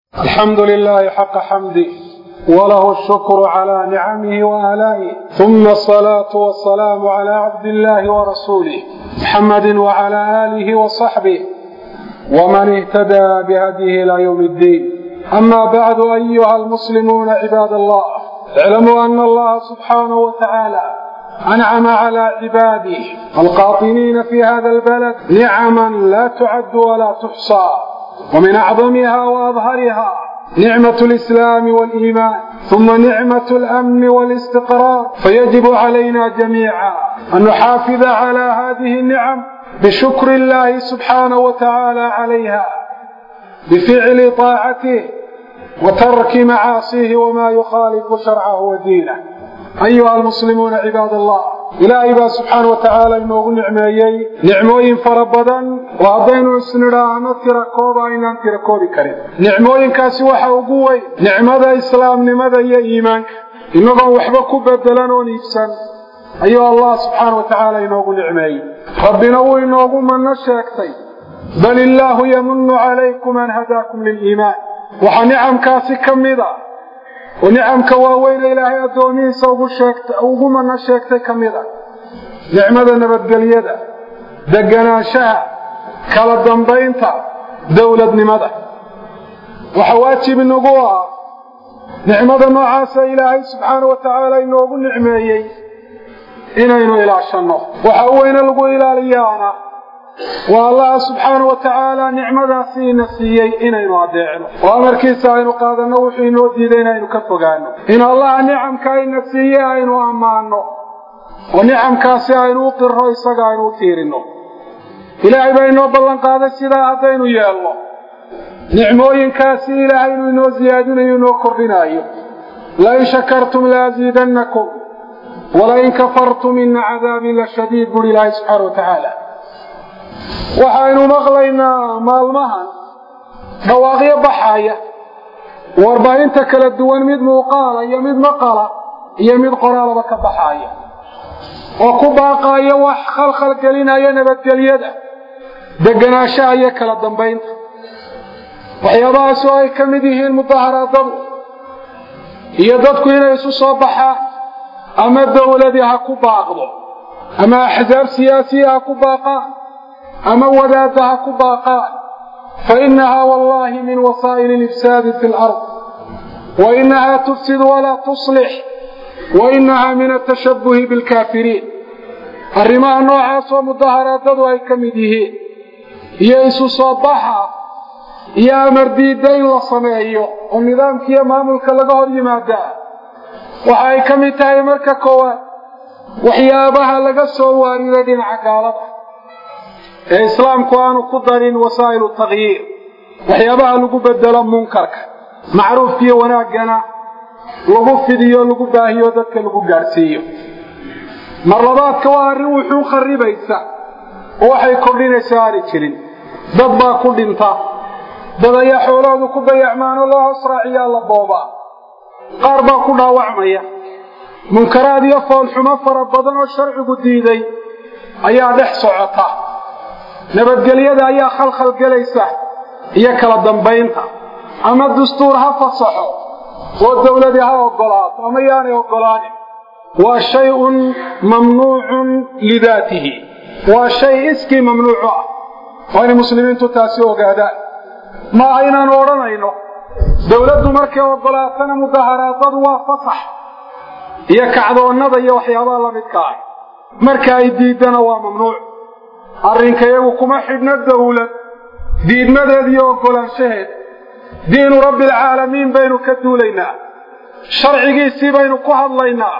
الحمد لله حق حمده وله الشكر على نعمه وآلائه ثم الصلاة والسلام على عبد الله ورسوله محمد وعلى آله وصحبه ومن اهتدى بهديه إلى يوم الدين أما بعد أيها المسلمون عباد الله اعلموا أن الله سبحانه وتعالى أنعم على عباده القاطنين في هذا البلد نعما لا تعد ولا تحصى ومن أعظمها وأظهرها نعمة الإسلام والإيمان ثم نعمة الأمن والاستقرار فيجب علينا جميعا أن نحافظ على هذه النعم بشكر الله سبحانه وتعالى عليها بفعل طاعته وترك معاصيه وما يخالف شرعه ودينه أيها المسلمون عباد الله ilaahay baa subxaana wa tacaala inoogu nicmeeyey nicmooyin fara badan oo haddaynu isnidhaahno tira kooba aynaan tira koobi karin nicmooyinkaasi waxa ugu weyn nicmada islaamnimada iyo iimaanka inagoon waxba ku bedelan oon iibsan ayuu allah subxaana wa tacaala inoogu nicmeeyey rabbina wuu inoogu manno sheegtay bal illaahu yamunu calaykum an hadaakum liliimaan waxaa nicamkaasi ka mid a oo nicamka waaweyne ilaahay addoomihiisa ugu manno sheegtay ka mid a nicmada nabadgelyada deganaanshaha kala dambaynta dowladnimada waxaa waajib inagu ah nicmada noocaasa ilaahay subxaana wa tacaala inoogu nicmeeyey inaynu ilaashanno waxa u weyne lagu ilaaliyaana waa allaha subxaana wa tacaala nicmadaasi ina siiyey inaynu adeecno oo amarkiisa aynu qaadanno wuxuu inoo diiday inaynu ka fogaano in allaha nicamka ina siiye aynu ammaanno oo nicamkaasi aynu u qiro isaga aynu u tiirinno ilaahay baa inoo ballan qaaday sidaa haddaynu yeelno nicmooyinkaasi ilaahay inuu inoo siyaadinayo inoo kordhinaayo lain shakartum laaziidannakum walain kafartum ina cadaabii la shadiid buri ilaahay subxaana wa tacaala waxaynu maqlaynaa maalmahan dhawaaqyo baxaya warbaahinta kala duwan mid muuqaala iyo mid maqala iyo mid qoraalaba ka baxaaya oo ku baaqaaya wax khalkhal gelinaya nabadgelyada deganaanshaha iyo kala dambaynta waxyaabahaas oo ay ka mid yihiin mudaharaadadu iyo dadku inay isu soo baxaan ama dowladii ha ku baaqdo ama axsaab siyaasiya ha ku baaqaan ama wadaadda ha ku baaqaan fainahaa wallahi min wasaa'il ilifsaadi fi lard wainahaa tufsid walaa tuslix wainahaa min atashabuhi bilkaafiriin arrimaha noocaasoo mudaharaadadu ay ka mid yihiin iyo isu soo baxa iyo amar diidda in la sameeyo oo nidaamkiiyo maamulka laga hor yimaadaa waxa ay ka mid tahay marka koowaad waxyaabaha laga soo waariday dhinaca gaalada ee islaamku aanu ku darin wasaa'ilu takyiir waxyaabaha lagu bedelo munkarka macruufkiiyo wanaaggana lagu fidiyo lagu baahiyo dadka lagu gaadhsiiyo mar labaadka waa arrin wuxuu kharibaysa oo waxay kordhinaysa aani jirin dad baa ku dhinta dad ayaa xoolahoodu ku dayacmaano loo hoos raaciyaa la boobaa qaar baa ku dhaawacmaya munkaraad iyo foolxumo fara badan oo sharcigu diiday ayaa dhex socota nabadgelyada ayaa khalkhal gelaysa iyo kala dambaynta ama dastuur ha fasaxo oo dowladii ha ogolaato ama yaanay ogolaanin waa shay-un mamnuucun lidaatihi waa shay iskii mamnuucu ah waa inay muslimiintu taasi ogaadaan maaha inaanu odhanayno dowladdu markay ogolaatana mudaharaadadu waa fasax iyo kacdoonnada iyo waxyaabaha la midka ah marka ay diiddana waa mamnuuc arrinka iyagu kuma xidhno dowlad diidmadeed iyo oggolaanshaheed diinu rabbialcaalamiin baynu ka duulaynaa sharcigiisii baynu ku hadlaynaa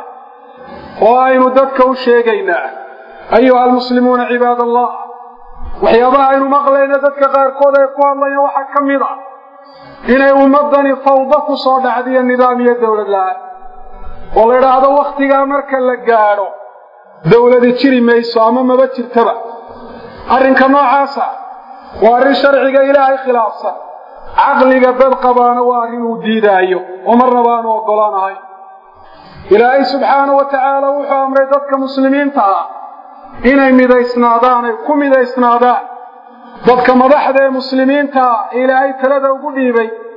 oo aynu dadka u sheegaynaa ayuha almuslimuuna cibaad allah waxyaabaha aynu maqlayno dadka qaarkood ay ku hadlayaan waxaa ka mid a inay ummaddani fawdo ku soo dhacdiyo nidaam iyo dowlad la-aan oo la idhaahdo wakhtigaa marka la gaadho dowladi jiri mayso ama maba jirtaba arrinka noocaasa waa arrin sharciga ilaahay khilaafsan caqliga dad qabaana waa arrin uu diidaayo oo marnaba aanu oggolaanahay ilaahay subxaana wa tacaala wuxuu amray dadka muslimiinta ah inay midaysnaadaan ay ku midaysnaadaan dadka madaxda ee muslimiinta ilaahay talada ugu dhiibay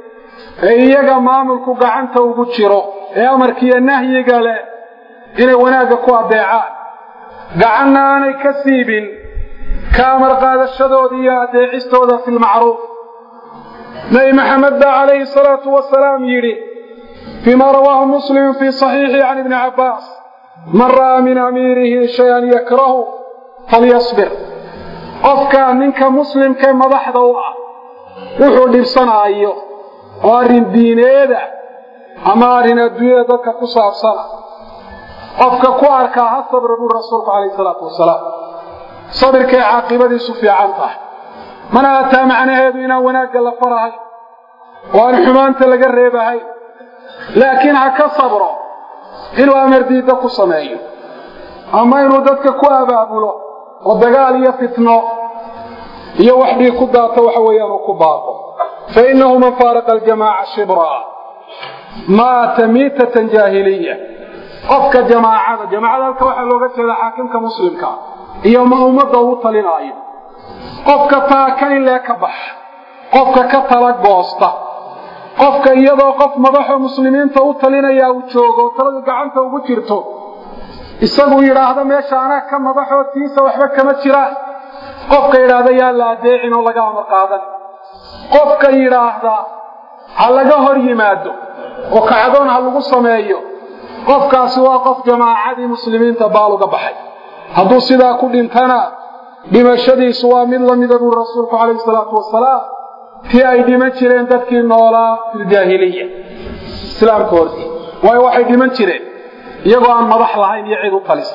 ee iyaga maamulku gacanta ugu jiro ee amarkiiyo nahyiga leh inay wanaagga ku adeecaan gacanna aanay ka siibin ka amar qaadashadooda iyo adeecistooda fi lmacruuf nabi maxamed baa calayhi salaatu wasalaam yidhi فيما رواه مسلم في صحيحه عن ابن عباس من رأى من أميره شيئا يكره فليصبر qofka ninka muslimkae madaxda u ah wuxuu dhibsanaayo oo arrin diineeda ama arrin adduunyada dadka ku saabsana qofka ku arkaa ha sabra buu rasuulku calayhi salaatu wasalaam sabirkay caaqibadiisu fiican tahay mana ataa macnaheedu inaan wanaagga la farahay oo aan xumaanta laga reebahay laakiin ha ka sabro inuu amar diidda ku sameeyo ama inuu dadka ku abaabulo oo dagaal iyo fitno iyo wax dhii ku daato waxa weeyaan uu ku baaqo fa innahu man faaraqa aljamaaca shibraa maata miitatan jaahiliya qofka jamaacada jamaacada halka waxaa looga jeedaa xaakimka muslimka iyo ma ummadda uu talinaayo qofka taakan in lee ka bax qofka ka tala goosta qofka iyadoo qof madaxo muslimiinta u talinaya uu joogo taladu gacanta ugu jirto isagu yidhaahdo meesha anaa ka madaxoo tiisa waxba kama jiraan qofka yidhaahda yaa la adeecin oo laga amar qaadan qofka yidhaahda ha laga hor yimaado oo kacdoon ha lagu sameeyo qofkaasi waa qof jamaacadii muslimiinta baal uga baxay hadduu sidaa ku dhintana dhimashadiisu waa mid lamida buu rasuulku calayhi salaatu wasalaam tii ay dhiman jireen dadkii noolaa filjaahiliya islaamka hortii waayo waxay dhiman jireen iyagoo aan madax lahayn iyo cid u talisa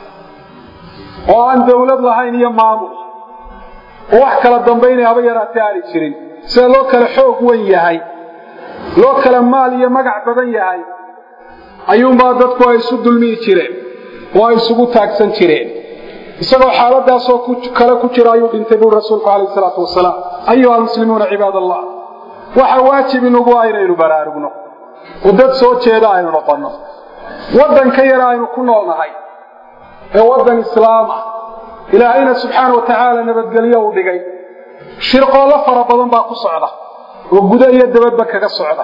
oo aan dawlad lahayn iyo maamul oo wax kala dambaynaya haba yaraatee aani jirin sida loo kala xoog wen yahay loo kala maal iyo magac badan yahay ayuunbaa dadku ay isu dulmiyi jireen oo ay isugu taagsan jireen isagoo xaaladaasoo kale ku jira ayuu dhintay buu rasuulku calayhi salaatu wasalaam ayuha almuslimuuna cibaad allah waxa waajib inugu ah inaynu baraarugno oo dad soo jeeda aynu noqonno waddanka yar aynu ku noolnahay ee waddan islaam ah ilaahayna subxaana wa tacaala nabadgelyo uu dhigay shirqoollo fara badan baa ku socda oo gudo iyo dabadba kaga socda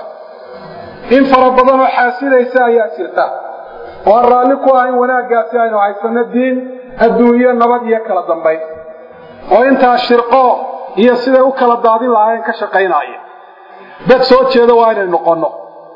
in fara badan oo xaasidaysa ayaa jirta oo aan raalli ku ahayn wanaaggaasi aynu haysanno diin adduunyo nabad iyo kala dambayn oo intaa shirqoo iyo siday u kala daadin lahaayeen ka shaqaynaaya dad soo jeeda waa inay noqonno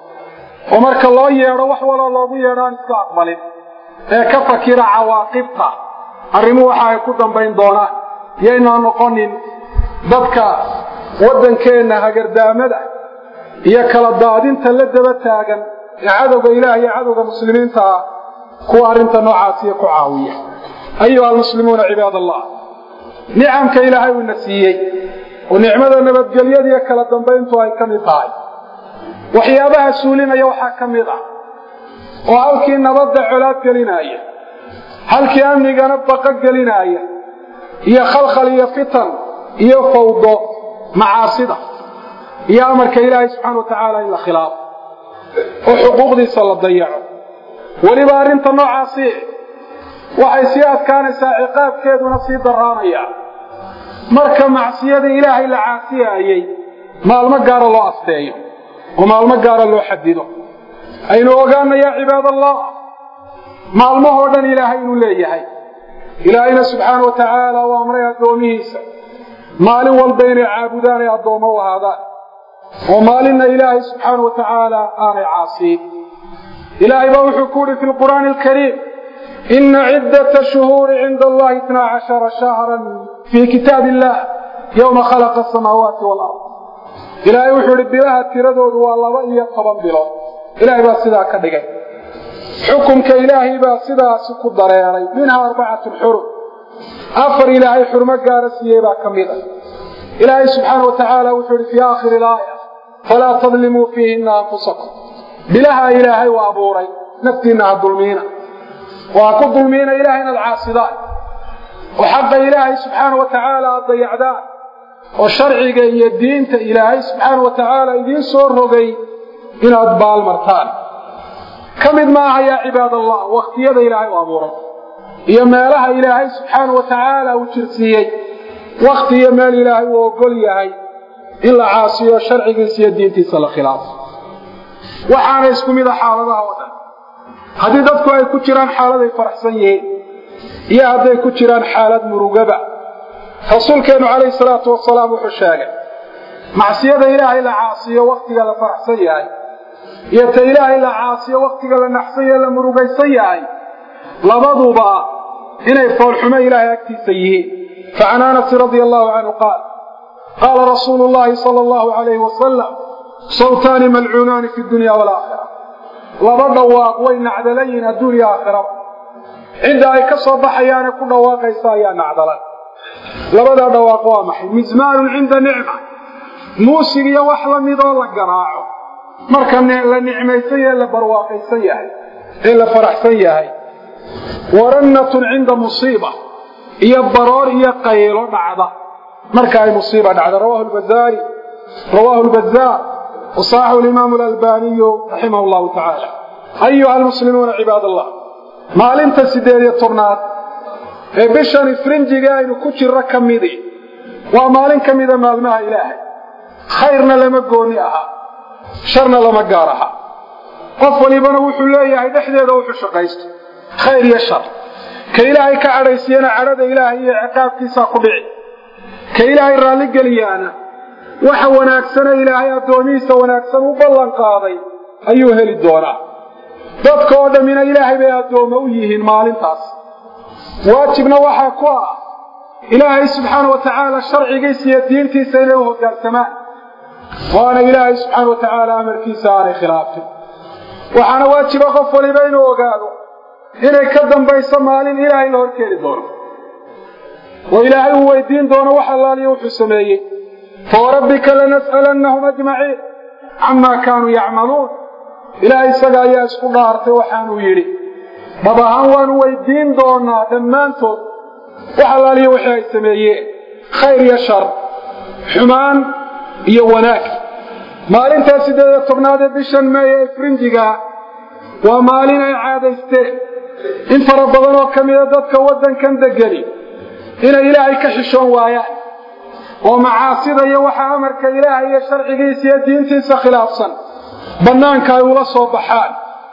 oo marka loo yeedho wax waloo loogu yeedho aan iska aqbalin ee ka fakira cawaaqibta arrimuhu waxa ay ku dambayn doonaan yaynaan noqonin dadka waddankeenna hagardaamada iyo kala daadinta la daba taagan ee cadowga ilaah iyo cadowga muslimiinta ah kuwa arrinta noocaasiya ku caawiya ayuha almuslimuuna cibaad allah nicamka ilaahay uuna siiyey oo nicmada nabadgelyada iyo kala dambayntu ay ka mid tahay waxyaabaha suulinaya waxaa ka mid ah oo halkii nabadda colaad gelinaaya halkii amnigana baqo gelinaaya iyo khalkhal iyo fitan iyo fawdo macaasida iyo amarka ilaahay subxaana wa tacaala in la khilaafo oo xuquuqdiisa la dayaco weliba arrinta noocaasi waxay sii adkaanaysaa ciqaabkeeduna sii daraanaya marka macsiyada ilaahay la caasiyaayey maalmo gaara loo asteeyo oo maalmo gaara loo xadido aynu ogaana yaa cibaadallah maalmahoo dhan ilaahay inuu leeyahay ilaahayna subxaana wa tacaala u amray addoomihiisa maalin walba inay caabudaan ay addoommo u ahaadaan oo maalinna ilaahay subxaana wa tacaala aanay caasiyin ilaahay baa wuxuu ku yidhi fi lqur'aani alkariim ina ciddata shuhuuri cinda allahi itnaa cashara shahran fii kitaab illah yowma khalaqa asamaawaati walard ilaahay wuxuu idhi bilaha tiradoodu waa laba iyo toban bilood ilaahay baa sidaa ka dhigay xukunka ilaahay baa sidaasi ku dareeray minhaa arbacatun xurum afar ilaahay xurmo gaara siiyey baa ka mid a ilaahay subxaana wa tacaala wuxuu idhi fii aakhiri ilaaya falaa tadlimuu fiihinna anfusakum bilaha ilaahay u abuuray naftiinna ha dulmiina oo ha ku dulmiina ilahay inaad caasidaan oo xaqa ilaahay subxaana wa tacaala aad dayacdaan oo sharciga iyo diinta ilaahay subxaana wa tacaala idiin soo rogay inaad baalmartaan ka mid maaha yaa cibaad allah wakhtiyada ilaahay u abuuray iyo meelaha ilaahay subxaana wa tacaala uu jirsiiyey wakhti iyo meel ilaahay uu ogol yahay in la caasiyo sharcigiisa iyo diintiisa la khilaafo waxaana isku mida xaaladaha oo dhan haddii dadku ay ku jiraan xaaladay faraxsan yihiin iyo hadday ku jiraan xaalad murugaba rasuulkeennu calayhi salaatu wasalaam wuxuu sheegay macsiyada ilaahay la caasiyo wakhtiga la faraxsan yahay iyo ta ilaahay la caasiyo wakhtiga la naxsan yahe la murugaysan yahay labaduba inay foolxumo ilaahay agtiisa yihiin facan anasi radia allahu canhu qaal qaala rasuulu llahi sala allahu alayhi wasalam sawtaani malcuunaani fi dunya walaakhira laba dhawaaq way nacdalayiin adduunya aakhiraba cidda ay ka soo baxayaane ku dhawaaqaysa ayaa nacdalan labadaa dhawaaq waa maxay mismaanun cinda nicma muusig iyo wax la midoo la garaaco marka la nicmaysan yahe la barwaaqaysan yahay ee la faraxsan yahay warannatun cinda musiiba iyo baroor iyo qaylo dhacda marka ay musiiba dhacda rawahu lbazaari rawaahu lbazaar wasaaxahu alimaamu alalbaniyu raximah llahu tacaala ayuha almuslimuuna cibaad allah maalinta siddeed iyo tobnaad ee bishan ifrinjiga aynu ku jirro ka midi waa maalin ka mida maalmaha ilaahay khayrna lama gooni aha sharna lama gaar aha qof walibana wuxuu leeyahay dhexdeeda wuxuu shaqaysto khayr iyo shar ka ilaahay ka cadhaysiyana cadhada ilaahay iyo ciqaabkiisaa ku dhici ka ilaahay raalligeliyaana waxa wanaagsane ilaahay addoomihiisa wanaagsan u ballan qaaday ayuu heli doonaa dadka oo dhammina ilaahay bay addoommo u yihiin maalintaas waajibna waxaa ku ah ilaahay subxaana wa tacaala sharcigiisa iyo diintiisa inay u hoggaansamaan waana ilaahay subxaana wa tacaala amarkiisa aanay khilaafin waxaana waajiba qof waliba inuu ogaado inay ka dambayso maalin ilaahay la horkeeni doono oo ilaahay uu weydiin doono wax allaaliyo wuxuu sameeyey fawarabbika lanas'alannahum ajmaciin camaa kaanuu yacmaluun ilaahay isaga ayaa isku dhaartay waxaanuu yidhi dhab ahaan waanu weydiin doonaa dhammaantood wax allaaliyo wixii ay sameeyeen khayr iyo shar xumaan iyo wanaag maalintaa siddeed iyo tobnaad ee bishan meey ee ifrinjiga waa maalin ay caadaysteen in fara badan oo ka mida dadka waddankan degani inay ilaahay ka xishoon waayaan oo macaasida iyo waxa amarka ilaahay iyo sharcigiisa iyo diintiisa khilaafsan bannaanka ay ula soo baxaan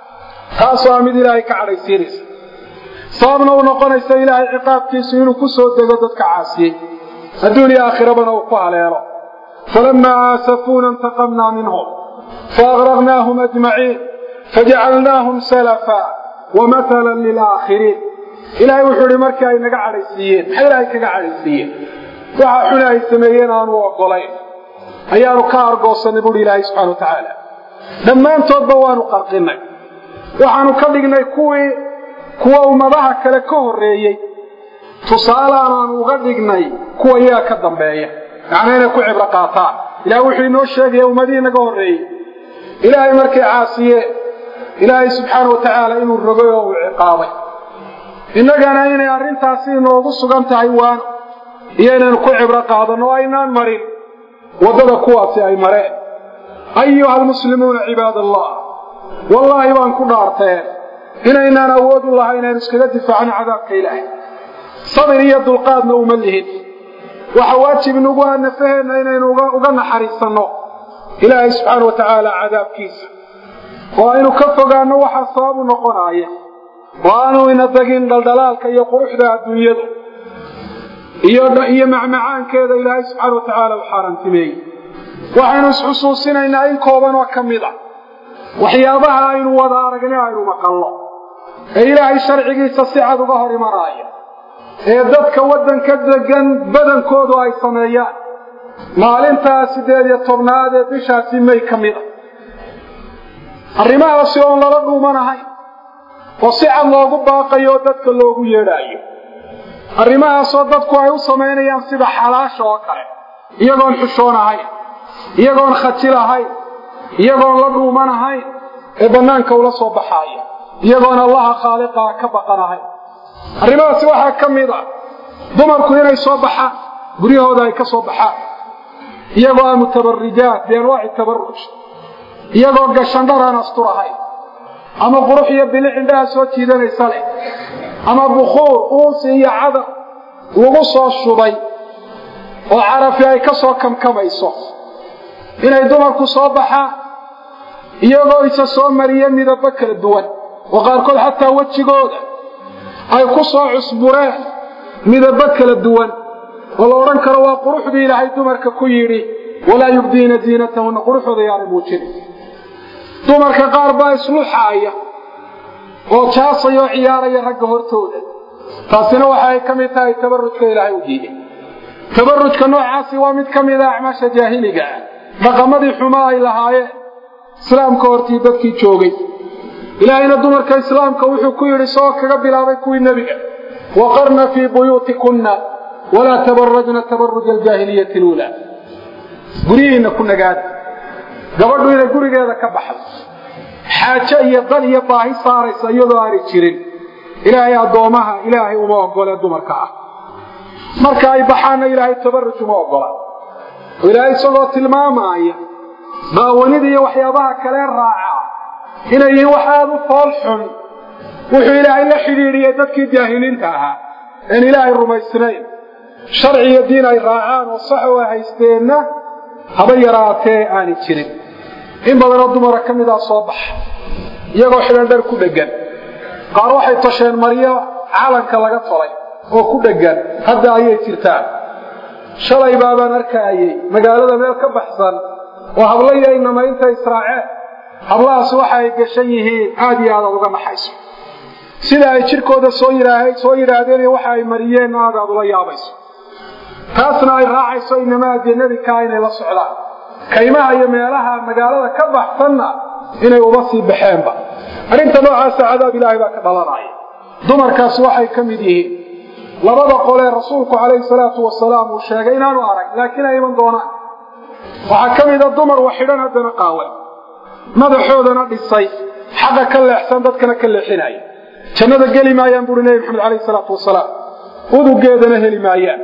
taasoo ah mid ilaahay ka cadhaysiinaysa sababna u noqonaysa ilaahay ciqaabkiisu inuu ku soo dego dadka caasiyey adduuniya aakhirabana uu ku haleelo falamaa aasafuuna intaqamnaa minhum faaqraqnaahum ajmaciin fajacalnaahum salafa wamatalan lilaakhiriin ilaahay wuxuu ihi markii ay naga cadhaysiiyeen maxay ilaahay kaga cadhaysiiyeen waxa xune ay sameeyeen aanu ogolayn ayaanu ka argoosanay buuhi ilaahay subxana wa tacaala dhammaantoodba waanu qarqinay waxaanu ka dhignay kuwii kuwa ummadaha kale ka horreeyey tusaaleaan aanu uga dhignay kuwa iyaga ka dambeeya macnaa inay ku cibro qaataan ilahay wuxuu inoo sheegaya ummadihii naga horreeyey ilaahay markay caasiyeen ilaahay subxaana wa tacaala inuu rogay oo uu ciqaabay innagana inay arrintaasi inoogu sugan tahay waano iyo inaynu ku cibro qaadanno o aynaan marin waddada kuwaasi ay mareen ayuha almuslimuuna cibaad allah wallaahi baan ku dhaarteen inaynaan awood u lahay inaynu iskaga difaacno cadaabka ilaahay sabir iyo dulqaadna uma lihin waxa waajib inugu ah nafaheenna inaynu uga naxariisanno ilaahay subxaana wa tacaala cadaabkiisa oo aynu ka fogaanno waxaa sababu noqonaaya oo aanu ina degin dhaldhalaalka iyo quruxda adduunyadu iyo macmacaankeeda ilaahay subxaana wa tacaala u xaaraantimeeyey waxaynu isxusuusinaynaa in kooban oo ka mid a waxyaabaha aynu wada aragna aynu maqallo ee ilaahay sharcigiisa si cad uga hor imanaaya ee dadka waddanka degan badankoodu ay sameeyaan maalintaa siddeed iyo tobnaad ee bishaasi may ka mid a arrimahaasi oon lala dhuumanahay oo si cad loogu baaqayo oo dadka loogu yeedhaayo arrimahaasoo dadku ay u samaynayaan sida xalaasha oo kale iyagoon xushoon ahayn iyagoon khajil ahayn iyagoon la dhuuman ahayn ee bannaanka ula soo baxaaya iyagoon allaha khaaliqaha ka baqan ahayn arrimahaasi waxaa ka mid a dumarku inay soo baxaan guryahooda ay ka soo baxaan iyagoo ah mutabarijaat bianwaaci tabaruj iyagoo gashandhar aan astur ahayn ama qurux iyo bilic indhaha soo jiidanaysa leh ama bukhuur uunsi iyo cadar lagu soo shubay oo carafi ay ka soo kamkamayso inay dumarku soo baxaan iyagoo isa soo mariya midabo kala duwan oo qaarkood xataa wejigooda ay ku soo cusbureen midabo kala duwan oo la odhan karo waa quruxdii ilaahay dumarka ku yidhi walaa yubdiina ziinatahunna quruxooda yaana muujin dumarka qaar baa isluxaaya oo jaasaya oo ciyaaraya ragga hortooda taasina waxa ay ka mid tahay tabarujka ilaahay u diiday tabarujka noocaasi waa mid ka mid a acmaasha jaahiliga ah dhaqamadii xumaa ay lahaayeen islaamka hortii dadkii joogay ilaahayna dumarka islaamka wuxuu ku yidhi soo kaga bilaabay kuwii nebiga waqarna fii buyuutikunna walaa tabarajna tabaruja aljaahiliyati luulaa guryihiinna ku nagaada gabadhu inay gurigeeda ka baxdo xaajo iyo dan iyo baahi saaraysa iyadoo aanay jirin ilaahay addoomaha ilaahay uma ogolee dumarka ah marka ay baxaanna ilaahay tabaruj uma ogola oo ilaahay isagoo tilmaamaaya baawanida iyo waxyaabaha kale raaca inay yihiin wax aada u fool xun wuxuu ilaahay la xidhiidhiyey dadkii jaahiliinta ahaa een ilaahay rumaysnayn sharci iyo diin ay raacaan oo sax oo haysteenna haba yaraatee aanay jirin in badanoo dumara ka midaa soo baxa iyagoo xidhan dhar ku dheggan qaar waxay tosheen maryo calanka laga tolay oo ku dheggan hadda ayay jirtaan shalay baabaan arkaayey magaalada meel ka baxsan oo hablayo inama inta israaceen hablahaas waxa ay gashan yihiin aada iyo aadaad uga naxayso sida ay jirkooda soo yidhaahay soo yidhaahdeen iyo waxa ay mariyeen aad aad ula yaabayso taasna ay raacayso inamaa ajannadi kaa inay la socdaan kaymaha iyo meelaha magaalada ka baxsanna inay uba sii baxeenba arrinta noocaasa cadaab ilaahay baa ka dhalanaya dumarkaasi waxay ka mid yihiin labada qolee rasuulku calayhi salaatu wasalaam uu sheegay inaanu arag laakiin ay iman doonaan waxaa ka mida dumar wax xidhan haddana qaawan madaxoodana dhisay xaqa ka leexsan dadkana ka leexinaya jannada geli maayaan buuri nebi maxamed calayhi salaatu wasalaam udugeedana heli maayaan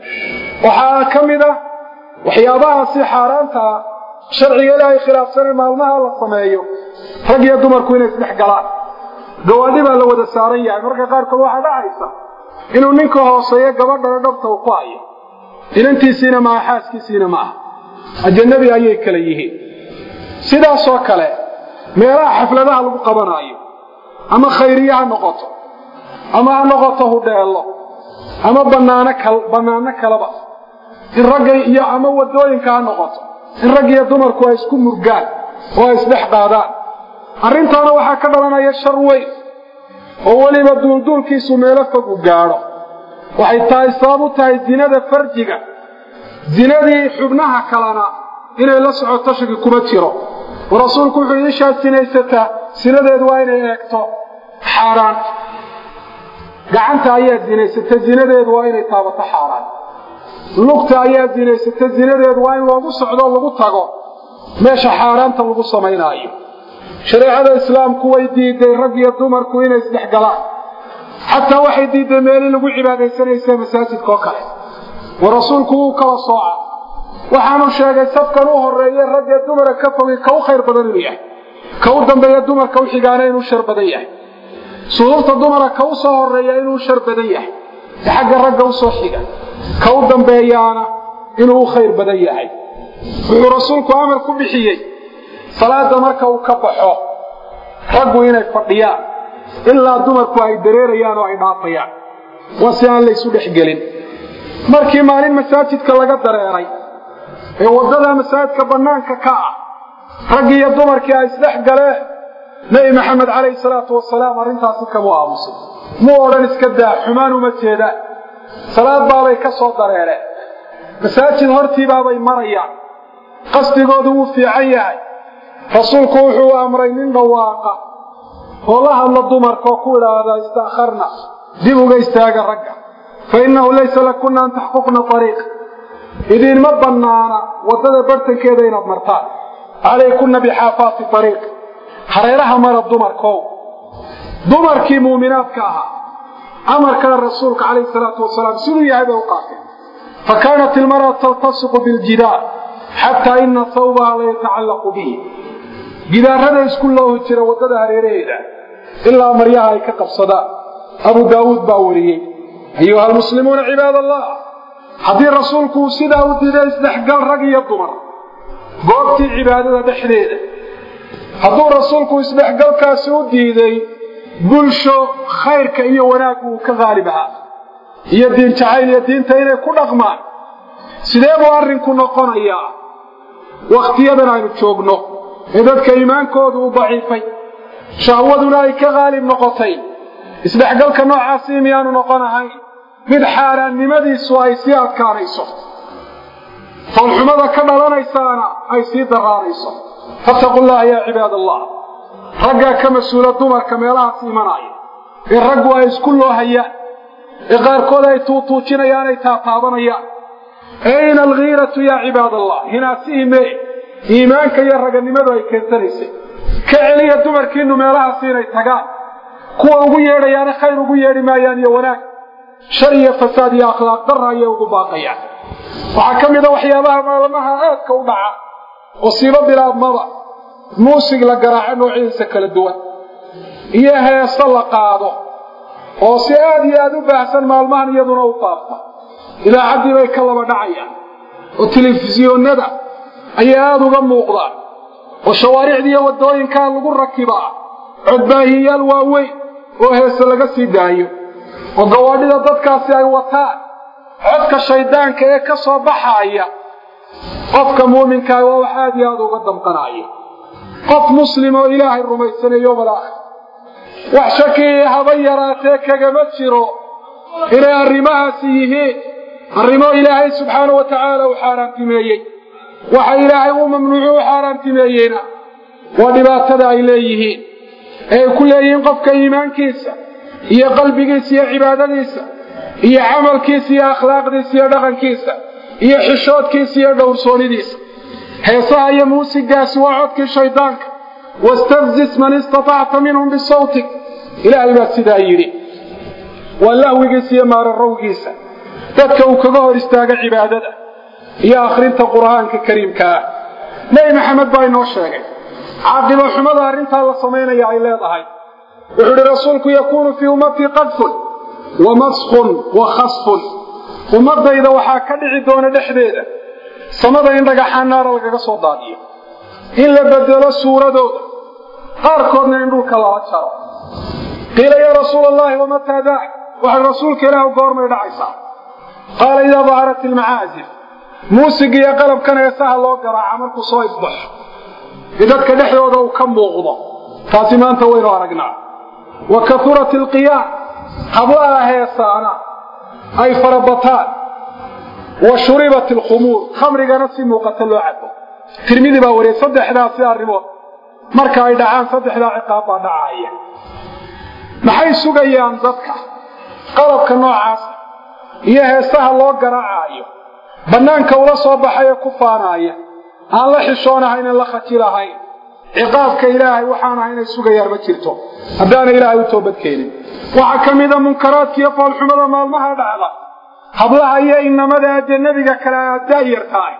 waxaa ka mid ah waxyaabahaasi xaaraanta ah sharciga ilaahay khilaafsane maalmaha la sameeyo rag iyo dumarku inay isdhex galaan gawaadhi baa la wada saaran yahay marka qaarkood waxaa dhacaysa inuu ninka hooseeyo gabadhana dhabta uu ku hayo inantiisiina maaha xaaskiisiina maaha ajanabi ayay kala yihiin sidaasoo kale meelaha xafladaha lagu qabanaayo ama khayriye ha noqoto ama ha noqoto hudheello ama banaano kal bannaano kaleba in ragga iyo ama wadooyinka ha noqoto in rag iyo dumarku ay isku murgaan oo ay isdhex qaadaan arrintaana waxaa ka dhalanaya shar weyn oo weliba duulduulkiisu meelo fog u gaadho waxay tahay sabab u tahay zinada farjiga zinadii xubnaha kalena inay la socoto shaki kuma jiro oo rasuulku wuxuu iishaad sinaysataa sinadeedu waa inay eegto xaaraan gacanta ayaa zinaysata zinadeedu waa inay taabato xaaraan lugta ayaa zinaysata zinadeedu waa in loogu socdo lagu tago meesha xaaraanta lagu samaynaayo shareecada islaamku way diiday rag iyo dumarku inay isdhex galaan xataa waxay diiday meelii lagu cibaadaysanaysa masaajidka oo kale wa rasuulku wuu kala sooca waxaanu sheegay safkan u horeeye ragga dumara ka fogay ka u khayr badan inuu yahay ka u dambeeya dumarka u xigaana inuu shar badan yahay suhuurta dumara ka u soo horeeya inuu shar badan yahay ee xagga ragga usoo xiga ka u dambeeyaana inuu u khayr badan yahay wuxuu rasuulku amar ku bixiyey salaada marka uu ka baxo raggu inay fadhiyaan ilaa dumarku ay dareerayaan oo ay dhaafayaan waa si aan laysu dhexgelin markii maalin masaajidka laga dareeray ee waddada masaajidka bannaanka ka ah raggii iyo dumarkii ay isdhex galeen nebi maxamed calayhi salaatu wasalaam arrintaasi kamu aamusay muu odhan iska daa xumaan uma jeedaan salaad baabay ka soo dareereen masaajid hortiibaabay marayaan qasdigoodu wuu fiican yahay rasuulku wuxuu amray nin dhawaaqa oo la hadla dumarka oo ku idhaahda istakharna dib uga istaaga ragga fa innahu laysa lakuna an taxquqna ariiq idiinma bannaana waddada bartankeeda inaad martaan calaykunna bixaafaati ariiq hareeraha mara dumarkow dumarkii muuminaadka ahaa amarkaa rasuulka calayhi salaatu wasalaam siduu yahay bay u qaateen fa kaanat ilmar'atu taltasiqu biljidaar xataa ina sawbaha la yatacallaqu bihi gidaarada isku loohi jira waddada hareeraheeda ilaa maryaha ay ka qabsadaan abu daawuud baa wariyey ayuha almuslimuuna cibaad allah haddii rasuulku uu sidaa u diiday isdhexgal rag iyo dumar goobtii cibaadada dhexdeeda hadduu rasuulku isdhexgalkaasi u diiday bulsho khayrka iyo wanaaggu uu ka qaalib ahaa iyo diin jacayl iyo diinta inay ku dhaqmaan sidee buu arrinku noqonayaa wakhtiyadan aynu joogno ee dadka iimaankoodu u daciifay shahwaduna ay ka qaalib noqotay isdhexgalka noocaasi miyaanu noqon ahayn mid xaaraannimadiisu ay sii adkaanayso foolxumada ka dhalanaysaana ay sii daraarayso fattaqu llaha yaa cibaad allah raggaa ka mas-uula dumarka meelahaas imanaya ee raggu ay isku loohayaan ee qaarkood ay tuutuujinayaan ay taataabanayaan ayna alghiiratu yaa cibaad allah hinaasihii mee iimaanka iyo raganimadu ay keensanaysay ka celiya dumarkiinu meelahaasi inay tagaan kuwa ugu yeedhayaane khayr ugu yeedhi maayaan iyo wanaag shar iyo fasaad iyo akhlaaq darra ayay ugu baaqayaan waxaa ka mid a waxyaabaha maalmaha aadka u dhaca oo siibo bilaabmaba muusig la garaaco noocyadiisa kala duwan iyo heeso la qaado oo si aad iyo aada u baahsan maalmahan iyaduna u faafta idaacaddii bay ka laba dhacayaan oo telefisyoonnada ayay aada uga muuqdaan oo shawaaricdii iyo waddooyinkaa lagu rakibaa codbaahiyayaal waaweyn oo heese laga sii daayo oo gawaadhida dadkaasi ay wataan codka shayddaanka ee ka soo baxaaya qofka muuminkaa waa wax aad iyo aada uga damqanaya qof muslim oo ilaahay rumaysanay yowmal aakhir wax shakii haba yaraatee kagama jiro inay arrimahaasi yihiin arrimo ilaahay subxaanau wa tacaala u xaaraantimeeyey waxa ilaahay uu mamnuucu u xaaraantimeeyeyna waa dhibaatada ay leeyihiin ee ay ku leeyihiin qofka iimaankiisa iyo qalbigiisa iyo cibaadadiisa iyo camalkiisa iyo akhlaaqdiisa iyo dhaqankiisa iyo xishoodkiisa iyo dhowrsoonidiisa heesaha iyo muusigaasi waa codkii shaydaanka wastafzis man istatacta minhum bisawtik ilaahay baa sidaa yidhi waa lahwigiisa iyo maararowgiisa dadka uu kaga hor istaaga cibaadada iyo akhrinta qur'aanka kariimka ah nebi maxamed baa inoo sheegay caaqibo xumada arrintaa la samaynaya ay leedahay wuxuu idhi rasuulku yakuunu fii ummatii qadfun wa maskun wa khasfun ummadayda waxaa ka dhici doona dhexdeeda samada in dhagaxaan naara lagaga soo daadiyo in la bedelo suuradooda qaarkoodna in dhulka lala jaro qiila yaa rasuula allahi wamataa daak waxay rasuulka ilaah goormay dhacaysaa qaala idaa daharat ilmacaazif muusig iyo qalabkan heesaha loo garaaca markuu soo isbaxo ee dadka dhexdooda uu ka muuqdo taasi maanta waynu aragnaa wa kaurat ilqiyaam hablaha heesaana ay farabataan wa shuribat alkhumuur khamrigana si muuqata loo cabo tirmidi baa wariyay saddexdaasi arrimood marka ay dhacaan saddexdaa ciqaab baa dhacaya maxay sugayaan dadka qalabka noocaasa iyo heesaha loo garaacaayo bannaanka ula soo baxay ee ku faanaaya aan la xishoonahayn aan la khajilahayn ciqaabka ilaahay waxaan ahay inay sugayaan ma jirto haddaana ilaahay u toobadkeenin waxaa ka mida munkaraadkiiyo foolxumada maalmaha dhacda hablaha iyo inamada ajanabiga kale daayar tahay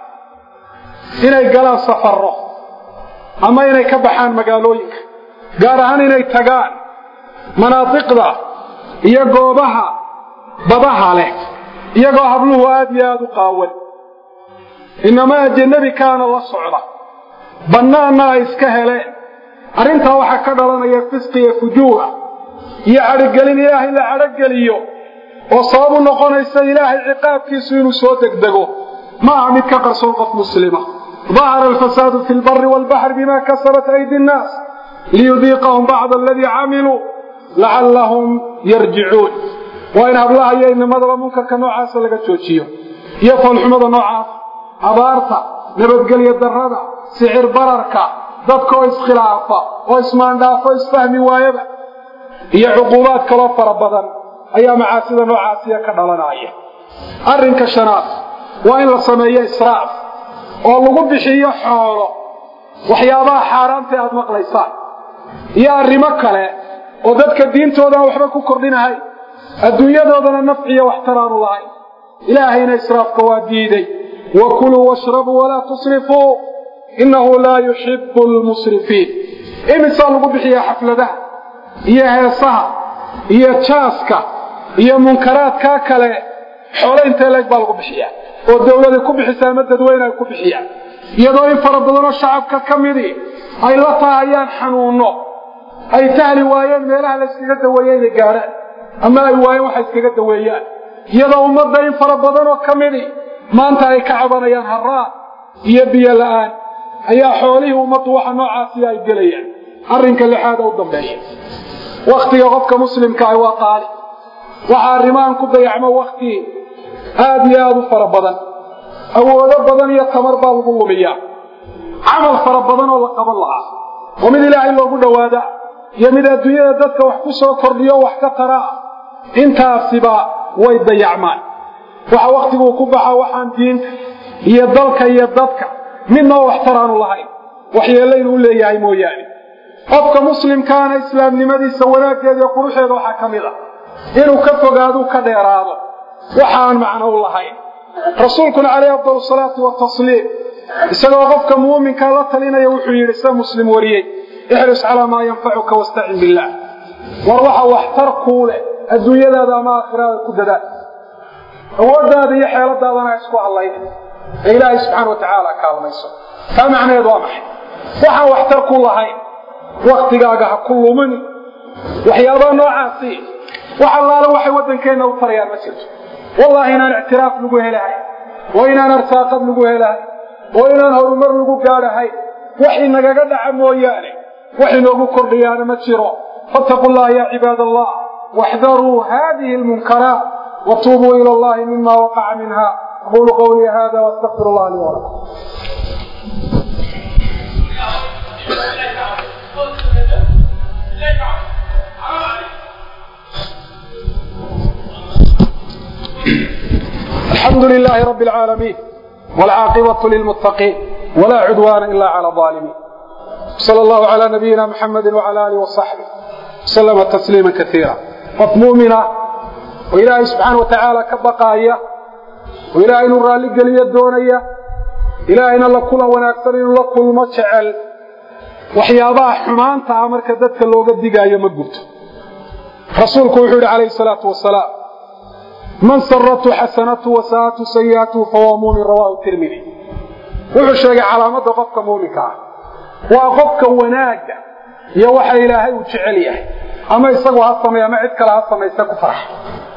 inay galaan safarro ama inay ka baxaan magaalooyinka gaar ahaan inay tagaan manaadiqda iyo goobaha badaha leh iyagoo habluhu aad iyo aada u qaawan inama ajanabi kaana la socda bannaanna ay iska heleen arrintaa waxaa ka dhalanaya fisqi iyo fujuura iyo cadhogelin ilaahay la cadhogeliyo oo sababu noqonaysa ilaahay ciqaabkiisu inuu soo degdego ma aha mid ka qarsoon qof muslima dahara alfasaadu fi lbari waalbaxri bima kasabat aydi nnaas liyudiiqahum bacda aladii camiluu lacallahum yarjicuun waa in hablaha iyo inamadaba munkarka noocaasa laga joojiyo iyo foolxumada noocaas abaarta nabadgelyo darrada sicir bararka dadka oo iskhilaafa oo ismaandhaafo isfahmi waayaba iyo cuquubaad kaloo fara badan ayaa macaasida noocaasiya ka dhalanaya arrinka shanaad waa in la sameeyo israaf oo lagu bixiyo xoolo waxyaabaha xaaraanta aad maqlaysaan iyo arrimo kale oo dadka diintooda aan waxba ku kordhinahay adduunyadoodana nafciyo waxtaraanu lahayn ilaahayna israafka waa diiday wa kuluu washrabuu walaa tusrifuu innahu laa yuxibu lmusrifiin imisaa lagu bixiyaa xafladaha iyo heesaha iyo jaaska iyo munkaraadkaa kale xoolo intee leeg baa lagu bixiyaa oo dawladay ku bixisaa ama dadweyne ay ku bixiyaan iyadoo in fara badanoo shacabka ka midii ay la taahayaan xanuunno ay tahli waayeen meelaha la yskaga daweeye inay gaadhaan ama ay waayeen waxa iskaga daweeyaan iyadoo ummadda in fara badanoo ka midii maanta ay ka cabanayaan haraa iyo biyo la'aan ayaa xoolihii ummaddu waxa noocaasiya ay gelayaan arrinka lixaada u dambeeya wakhtiga qofka muslimka ah waa qaali waxa arrimahan ku dayacmo wakhti aada iyo aada u fara badan awoodo badan iyo tamar baa lagu lumiyaa camal fara badan oo la qaban lahaa oo mid ilaahay loogu dhowaada iyo mid adduunyada dadka wax ku soo kordhiyo wax ka taraa intaasiba way dayacmaan waxa wakhtiguu ku baxa waxaan diinta iyo dalka iyo dadka midna oo waxtar aanu lahayn waxyeellaynu u leeyahay mooyaane qofka muslimkaana islaamnimadiisa wanaaggeeda iyo quruxeeda waxaa ka mid a inuu ka fogaaduu ka dheeraado waxaan macno u lahayn rasuulkuna calayhi afdal salaatu watasliim isagoo qofka muuminka la talinaya wuxuu yidhi sida muslim wariyey ixris calaa maa yanfacuka wastacin billaah war waxa waxtar kuu leh adduunyadaada ama aakhiraada ku dadaal awooddaada iyo xeeladaadana ha isku hadlayna ee ilaahay subxaana wa tacaala kaalmayso taa macnaheedu waa maxay waxaan waxtar ku lahayn waktigaaga ha ku lumini waxyaabaha noocaasi wax allaale waxay waddankeenna u tarayaan ma jirto wallahi inaan ictiraaf lagu helahay oo inaan arsaaqad lagu helahay oo inaan horumar lagu gaadhahay wax inagaga dhaca mooyaane wax inoogu kordhiyaana ma jiro fattaquu llaha ya cibaad allah واحذروا هذه المنكرات وتوبوا إلى الله مما وقع منها أقول قولي هذا واستغفر الله لي ولكم الحمد لله رب العالمين والعاقبة للمتقين ولا عدوان إلا على الظالمين صلى الله على نبينا محمد وعلى آله وصحبه وسلم تسليما كثيرا qof muumina oo ilaahay subxaana wa tacaala ka baqaaya oo ilaahay inuu raalli geliyo doonaya ilaahayna la kulan wanaagsan inuu la kulmo jecel waxyaabaha xumaanta ah marka dadka looga digaayo ma gubto rasuulku wuxuu yidhi calayhi salaatu wasalaam man saratu xasanatu wasaatu sayi'atuhu fahuwa muumin rawaahu tirmidi wuxuu sheegay calaamadda qofka muuminka ah waa qofka wanaagga iyo waxa ilaahay uu jecel yahay ama isagu ha sameeya ama cid kale ha samayse ku farxa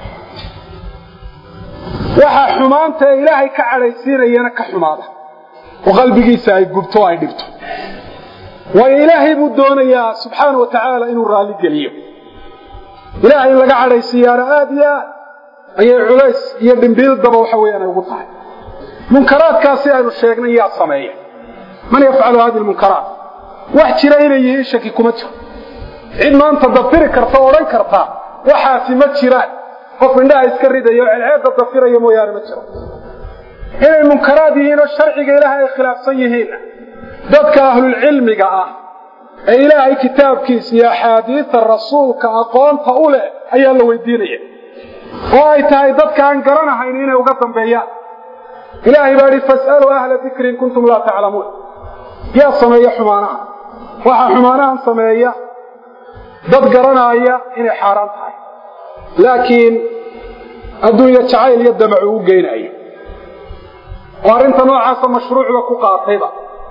waxaa xumaanta ee ilaahay ka cadhaysiinayana ka xumaada oo qalbigiisa ay gubto o ay dhibto waayo ilaahay buu doonayaa subxaana wa tacaala inuu raalli geliyo ilaahay in laga cadhaysiiyaana aada iyo aad ayay culays iyo dhimbiildaba waxa weeyaan ay ugu tahay munkaraadkaasi aynu sheegnay yaa sameeya man yafcalu hadi lmunkaraat wax jira inay yihiin shaki kuma jiro cid maanta dafiri karta o odhan karta waxaasi ma jiraan qof indhaha iska ridayo o celceedda dafiraya mooyaane ma jiro inay munkaraad yihiin oo sharciga ilaahay ay khilaafsan yihiinna dadka ahlulcilmiga ah ee ilaahay kitaabkiisa iyo axaadiida rasuulka aqoonta u leh ayaa la weydiinaya oo ay tahay dadka aan garanahayn inay uga dambeeyaan ilaahay baa idhi fas'aluu ahla dikri in kuntum laa taclamuun yaa sameeya xumaanaha waxaa xumaanahan sameeya dad garanaaya inay xaaraan tahay laakiin adduunya jacayl iyo damacu u geynayo oo arrinta noocaasa mashruucba ku qaatayba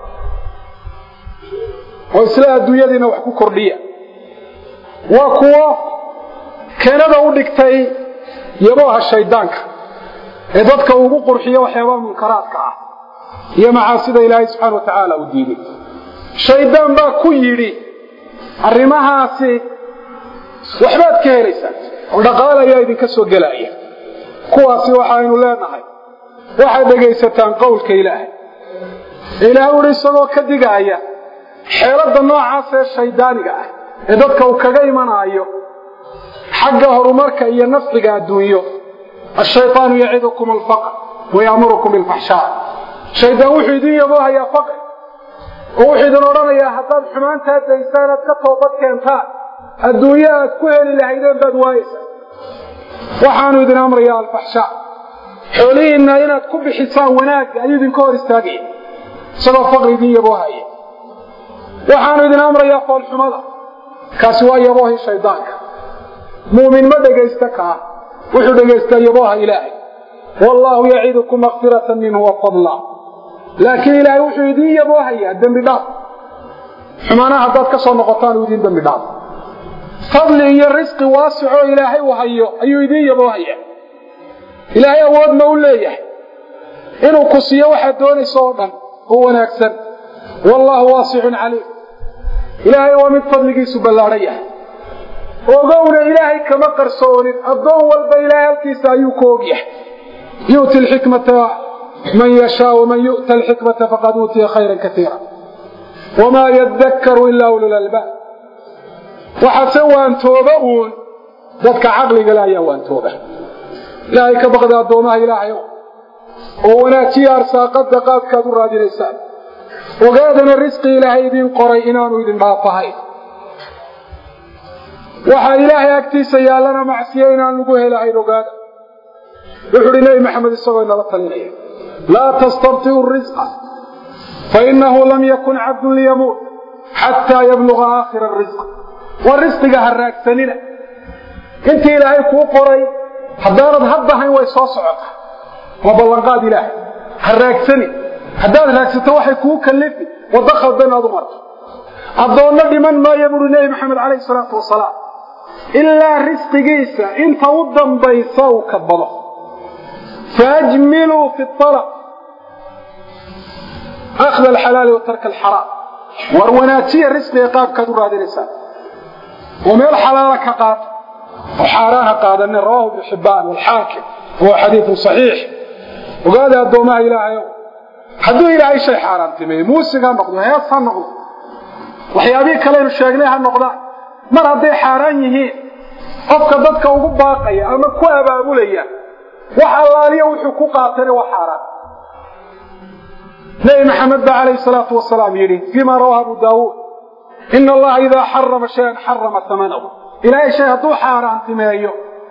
oo isla adduunyadiina wax ku kordhiya waa kuwo keenada u dhigtay yabooha shayddaanka ee dadka ugu qurxiyo waxyaabaha munkaraadka ah iyo macaasida ilaahay subxaana wa tacaala uu diiday shayddaan baa ku yidhi arrimahaasi waxbaad ka helaysaan oo dhaqaal ayaa idinka soo gelaya kuwaasi waxaynu leenahay waxaad dhegaysataan qowlka ilaahay ilaah uhi isagoo ka digaaya xeeladda noocaas ee shayddaaniga ah ee dadka uu kaga imanaayo xagga horumarka iyo nafciga adduunyo ashaytaanu yacidukum alfaqr wayaamurukum bilfaxshaa shaydaan wuxuu idin yaboohayaa faqri oo wuxuu idin odhanayaa haddaad xumaantaa daysaan aad ka toobad keentaan adduunyo aad ku heli lahaydeen baad waayeysaa waxaanu idin amrayaa alfaxshaa xoolihiinna inaad ku bixisaan wanaagga ayuu idinka hor istaagaya isagoo faqri idin yaboohaya waxaanu idin amrayaa foolxumada kaasi waa yaboohii shaydaanka muumin ma dhegaysta kaa wuxuu dhegaystaa yabooha ilaahay wallaahu yacidukum makfiratan minhu wa fadla laakiin ilaahay wuxuu idiin yaboohayaa dembi dhaaf xumaanaha haddaad ka soo noqotaan uu idiin dembi dhaaf fadli iyo risqi waasicoo ilaahay uu hayo ayuu idiin yaboohayaa ilaahay awood ma u leeyahay inuu ku siiyo waxaad doonayso oo dhan oo wanaagsan wallaahu waasicun caliim ilaahay waa mid fadligiisu ballaadhan yahay ogowna ilaahay kama qarsoonin addoon walba ilaahay halkiisa ayuu ku og yahay yu'ti alxikmata man yashaa waman yu'ta alxikmata faqad uutiya khayran kaiira wamaa yadakkaru ilaa ululalbaab waxaase waantooba uun dadka caqligale ayaa waantooba ilaahay ka baqda addoomaha ilaahayow oo wanaajiya arsaaqada qaabkaad u raadinaysaan ogaadana risqi ilaahay idiin qoray inaanu idin dhaafahayn waxaa ilaahay agtiisa yaallana macsiyo inaan lagu helahayn ogaada wuxu uhi nebi maxamed isagoo inala talinaya laa tastabtiu risqa fainahu lam yakun cabdun liyamuut xataa yabluga aakhira risq waa risqiga ha raagsanina intii ilaahay kuu qoray haddaanad haddahayn way soo socotaa waa ballanqaad ilaahay ha raagsani haddaad raagsato waxay kuu kallifi waddo khaldan aad u marto addoonno dhiman maayo buuhi nebi maxamed calayhi salaatu wasalaam ilaa risqigiisa inta u dambaysa uu kabado faajmiluu fi alab akhda alxalaali wa tarka alxaraam war wanaajiya risqiga qaabkaad u raadinaysaan oo meel xalaala ka qaata oo xaaraana qaadanin rawahu ibnu xibbaan walxaakim wahuwa xadiidun saxiix ogaada addoomaha ilaahayow hadduu ilaahay shay xaaraantimeeyo muusig ha noqdo hees ha noqdo waxyaabihii kaleynu sheegnay ha noqdaan mar hadday xaaraan yihiin qofka dadka ugu baaqaya ama ku abaabulaya wax allaaliya wuxuu ku qaatana waa xaaraan nebi maxamed baa calayhi salaatu wasalaam yidhi fiima rawaa abu daawuud ina allaha idaa xarama shayan xarama amanahu ilaahay shay hadduu xaaraantimeeyo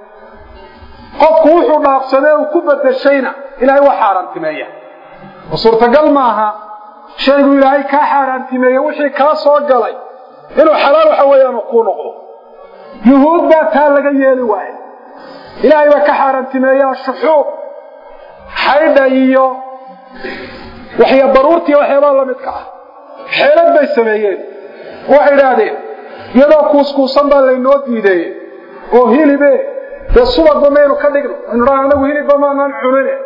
qofku wuxuu dhaafsadee uu ku bedeshayna ilaahay waa xaaraantimeeya oo suurtagal maaha shaygu ilaahay kaa xaaraantimeeye wixii kaa soo galay inuu xalaal waxa weeyaan uu kuu noqdo yuhuud baa taa laga yeeli waaye ilaahay baa ka xaaraantimeeyaa shuxuub xaydha iyo waxya baruurtiiyo waxyaabaa la midka ah xeelad bay sameeyeen waxay idhaahdeen iyadoo kuuskuusan baa laynoo diideeye oo hilibe dee subagba maynu ka dhigno aynu dhaan anagu hilibba maanaan cunine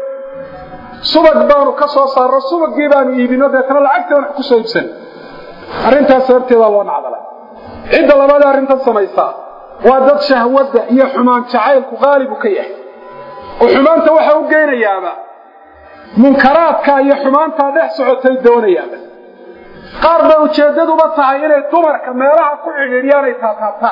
subag baanu ka soo saarno subagii baanu iibino deetana lacagtaan wax ku soo iibsan arrintaas sababteedaa loo nacdalay cidda labaada arrintan samaysaa waa dad shahwadda iyo xumaan jacaylku qaalibu ka yahay oo xumaanta waxa u geynayaaba munkaraadka iyo xumaantaa dhex socotay doonayaaba qaar bay ujeeddaduba tahay inay dumarka meelaha ku xidhiidhiyaan ay taataabtaan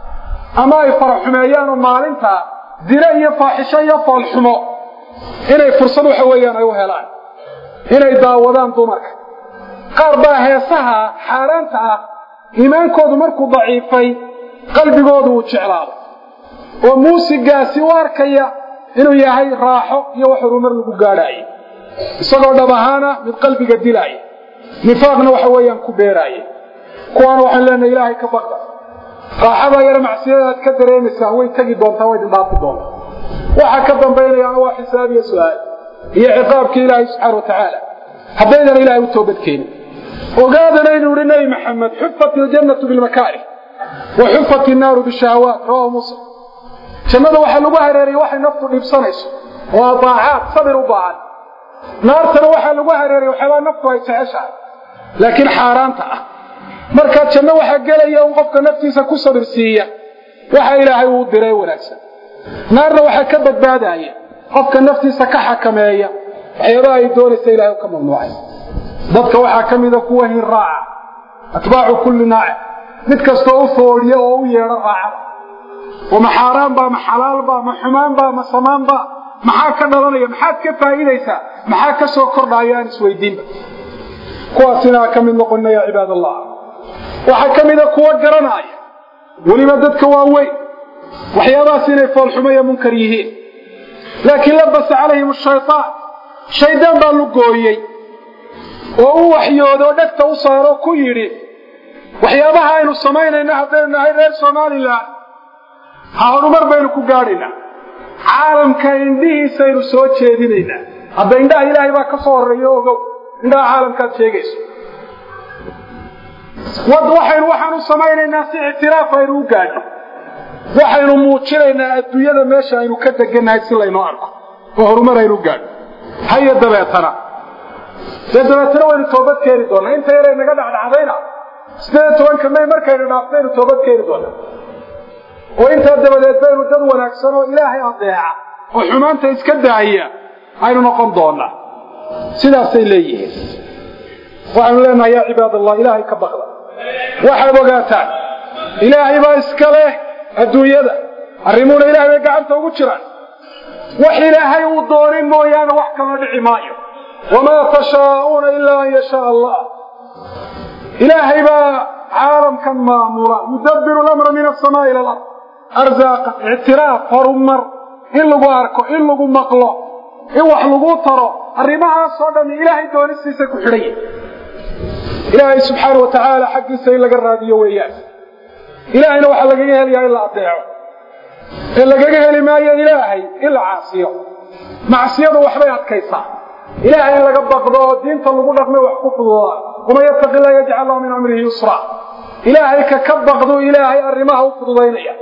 ama ay faraxumeeyaan oo maalintaa dilo iyo faaxisho iyo foolxumo inay fursad waxa weeyaan ay u helaan inay daawadaan dumarka qaar baa heesaha xaaraanta ah iimaankoodu markuu daciifay qalbigoodu uu jeclaado oo muusigaasi u arkaya inuu yahay raaxo iyo wax horumar lagu gaadhaaye isagoo dhab ahaana mid qalbiga dilaaya nifaaqna waxa weeyaan ku beeraaya kuwaana waxaan leenahay ilaahay ka baqda raaxadaa yar macsiyada aad ka dareemaysaa way tegi doontaa way dhaafi doontaa waxaa ka dambaynayaana waa xisaab iyo su-aal iyo ciqaabka ilaahay subxaana wa tacaala haddaydan ilaahay u toobadkeenin ogaadana inuu yihi nebi maxamed xufat iljannatu bilmakaarih wa xufat innaaru bishahawaat rawahu muslim jannada waxaa lagu hareeriyey waxay naftu dhibsanayso waa daacaad sabir u baahan naartana waxaa lagu hareeriyey waxyaabaa naftu ay jeceshahay laakiin xaaraanta ah markaa janno waxaa gelaya un qofka naftiisa ku sabir siiya waxa ilaahay uu diray wanaagsan naarna waxaa ka badbaadaya qofka naftiisa ka xakameeya waxyaabaha ay doonaysa ilahay ka mamnuucay dadka waxaa ka mida kuwa hin raaca atbaacu kulli naaci mid kastoo u foodhiya oo u yeedho raacada oo ma xaaraan baa ma xalaal baa ma xumaan baa ma samaan baa maxaa ka dhalanaya maxaad ka faa'iidaysaa maxaa ka soo kordhaya aan isweydiinba kuwaasina ka mid noqonina yaa cibaad allah waxaa ka mida kuwa garanaya weliba dadka waaweyn waxyaabahaas inay foolxumo iyo munkar yihiin laakiin labasa calayhim ashaytaan shaydaan baa lugooyey oo u waxyoodo o dhegta u saaro ku yidhi waxyaabaha aynu samaynayno haddaynu nahay reer somalilan ha horumar baynu ku gaadhaynaa caalamka indhihiisaynu soo jeedinaynaa hadda indhaha ilaahay baa ka soo horreeya ogow indhaha caalamkaad sheegayso waxaynu waxaan u samaynaynaa si ictiraaf aynu u gaadhno waxaynu muujinaynaa adduunyada meesha aynu ka degannahay si laynoo arko oo horumar aynu u gaadhno hayo dabeetana dee dabeetana waynu toobad keeni doonaa inta yaray naga dhacdhacdayna sideed iyo tobanka may markaynu dhaaftaynu toobad keeni doonaa oo intaa dabadeed baynu dad wanaagsan oo ilaahay adeeca oo xumaanta iska daaya aynu noqon doonaa sidaasay leeyihiin waxaanu leenahay yaa cibaad allah ilaahay ka baqda waxaad ogaataan ilaahay baa iska leh adduunyada arrimuuna ilaahay bay gacanta ugu jiraan wax ilaahay uu doonin mooyaane wax kala dhici maayo wamaa tashaa'uuna ilaa an yashaa allah ilaahay baa caalamkan maamula yudabbiru lamra min asamaa ila alard arsaaqa ictiraaf horumar in lagu arko in lagu maqlo in wax lagu taro arrimahaasoo dhan ilaahay doonistiisa ku xidhan yahy ilaahay subxaana wa tacaala xaggiisa in laga raadiyo weeyaan ilaahayna waxaa lagaga helayaa in la adeeco ee lagaga heli maayo ilaahay in la caasiyo macsiyadu waxbay adkaysaa ilaahay in laga baqdo oo diinta lagu dhaqmay wax ku fududaa waman yattaqi llah yajcal lahu min amrihi yusra ilaahay ka ka baqdu ilaahay arrimaha u fududaynaya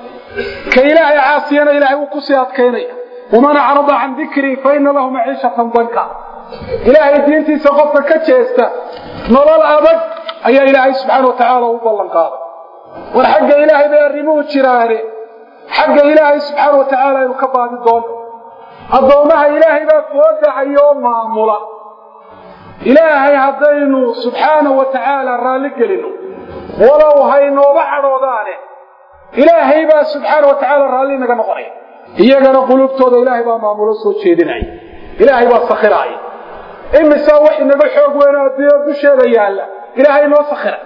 ka ilaahay caasiyana ilaahay uu kusii adkaynaya waman acrada can dikrii fa ina lahu maciishatan danka ilaahay diintiisa qofka ka jeesta nolol adag ayaa ilaahay subxaana wa tacaala u ballan qaaday war xagga ilaahay bay arrimuhu jiraane xagga ilaahay subxaana wa tacaala aynu ka baadi doono addoommaha ilaahay baa foodahayoo maamula ilaahay haddaynu subxaana wa tacaala raalli gelino walow haynooba cadhoodaane ilaahay baa subxaana wa tacaala raalli naga noqonaya iyagana qulubtooda ilaahay baa maamulo soo jeedinaya ilaahay baa sakhiraaya imisaa wax inaga xoog weyn adduunya dusheeda yaalla ilaahay noo sakhira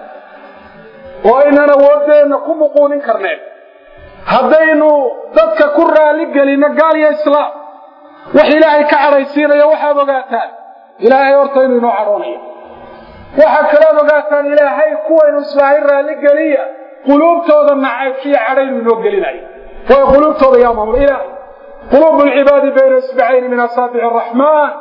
oo aynan awoodeenna ku muquunin karneen haddaynu dadka ku raalli gelino gaal iyo islaam wax ilaahay ka cadhaysiinaya waxaad ogaataan ilaahay horta inuu inoo cadhoonayo waxaa kalood ogaataan ilaahay kuwaynu islaahay raalli geliya quluubtooda nacaybkiyo cadhaynu inoo gelinayo waayo quluubtooda yaa maamul ilaahay quluubu lcibaadi bayna isbacayni min asaabici araxmaan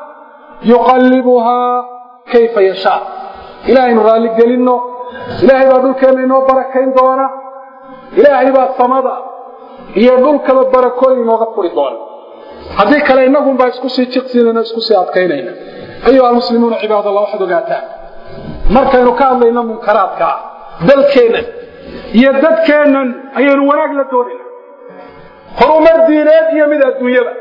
yuqallibuhaa kayfa yashaa ilaahaynu raalli gelinno ilaahay baa dhulkeenna inoo barakayn doona ilaahay baa samada iyo dhulkaba barakooyin inooga furi doona haddii kale innagunbaa isku sii jiqsinayna isku sii adkaynayna ayuha almuslimuuna cibaadallah waxaad ogaataan markaynu ka hadlayno munkaraadka ah dalkeennan iyo dadkeennan ayaynu wanaag la doonayna horumar diineed iyo mid adduunyada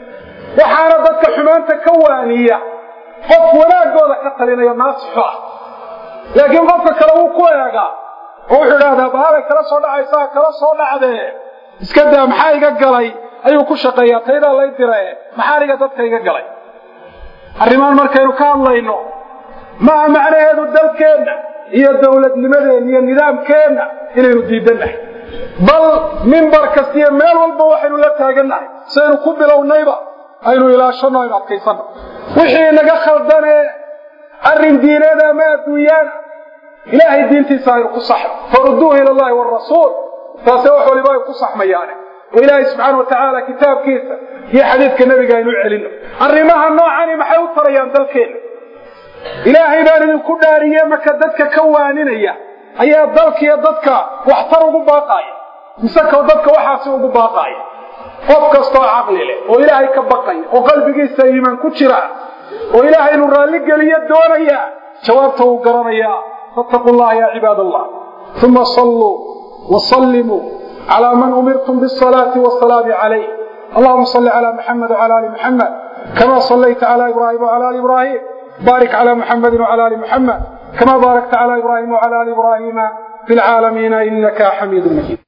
waxaana dadka xumaanta ka waaniya qof wanaaggooda ka talinayo naasixo ah laakiin qofka kale wuu ku eegaa oo wuxuu idhahdaa bahalay kala soo dhacaysaa kala soo dhacdee iska daa maxaa iga galay ayuu ku shaqeeyaa taydaa lay diree maxaa aniga dadka iga galay arrimaan markaynu ka hadlayno maaha macnaheedu dalkeenna iyo dowladnimadeenna iyo nidaamkeenna inaynu diidannahay bal mimbar kasta iyo meel walba waxaynu la taagannahay sidaynu ku bilownayba aynu ilaashanno aynu adkaysanno wixii naga khaldanee arrin diineed ama adduunyaana ilaahay diintiisa aynu ku saxno farudduuhu ila allahi waalrasuul taase wax waliba ay ku saxmayaane oo ilaahay subxaana wa tacaala kitaabkiisa iyo xadiidka nebiga aynu u celinno arrimaha noocani maxay u tarayaan dalkeenna ilaahay baan idinku dhaariye marka dadka ka waaninaya ayaa dalkiiyo dadka waxtar ugu baaqaaya mise ka dadka waxaasi ugu baaqaaya qof kastoo caqli leh oo ilaahay ka baqaya oo qalbigiisa iimaan ku jira oo ilaahay inuu raalli geliyo doonaya jawaabta uu garanayaa fattaquu llaha ya cibaad allah uma salluu wasallimuu calaa man umirtum bisalaati wasalaami calayh allahuma salli calaa maxamed wcala ali muxamed kama sallayta calaa ibraahim wcala ali ibraahim baarik calaa muxamedin wcala ali muxamed kama baarakta calaa ibraahim wcala ali ibraahima fi lcaalamiina inaka xamiidu majid